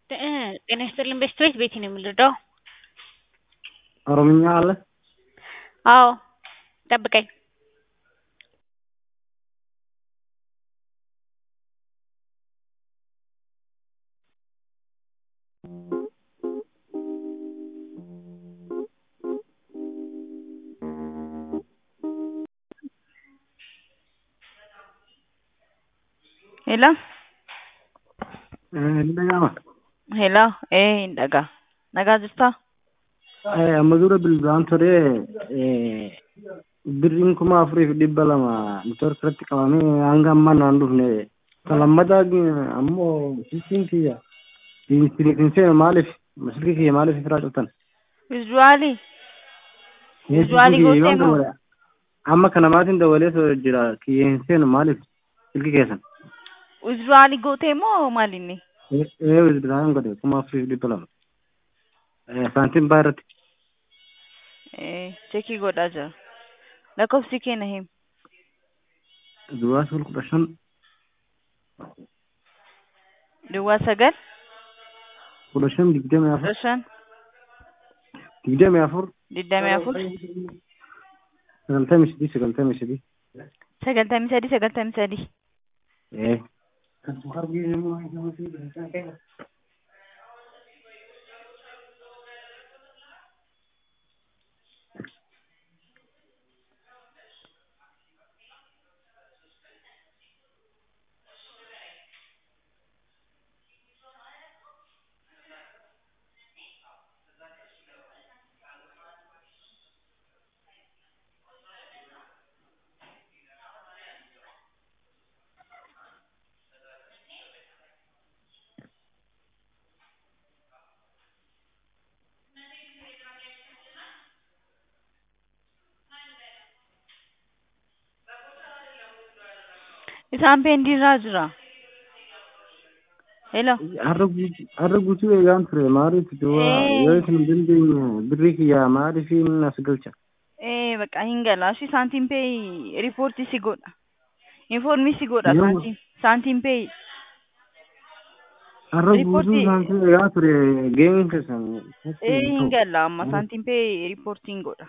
ጤና ይስጥልኝ በስትሬት ቤቲ ነው የምንረዳው? ኦሮምኛ አለ? አዎ ጠብቀኝ Hello? Eh, dhaga'ama. Hello? Eh, hin dhagaa. Nagaa jirtaa? Eh, amma dura bilbilaan ture eh, birriin kuma afuriif dhibba lama neetwoorkii irratti qabamee hanga ammaa naan dhufne kan lammataa ammoo silkiin kiyya hin seenu maaliif silkii kiyya maaliif irraa cuftan? Visuaalii? Eh, Visuaalii silkii kiyya gootee yoon moo? dawale amma kana maatiin dawalee so jira kiyya hin seenu maaliif silkii keessan? Visuaalii gootee moo maalinni? Eh, eh, bilbilaan godhe kuma afuriif dhibba lama. Eh, saantiin baa irratti. Eh, chekii godhaa jira. Lakkoofsi kee na himi. Duwwaa sul kudha shan Duwwaa sagal kudha shan digdamii afur kudha shan digdamii afur digdamii afur sagaltamii sadii sagaltamii sadii. sagaltamii sadii sagaltamii sadii. Eh. Isaan peendiirraa jira. Hello? Har'a guutuu har'a guutuu eegaan ture maaliif duwwaa Eh. yoo isin hin dandeenye birrii kiyyaa maaliif as galcha? Eh, bakka hin galaa. Shi saantiin pee riipoortii si godha. Infoormii si godha Yoo- saantiin. Saantiin pee Har'a guutuu Riipoortii- saantii eegaa ture geemiin keessan. eh hin galaa amma saantiin pee riipoortiin godha.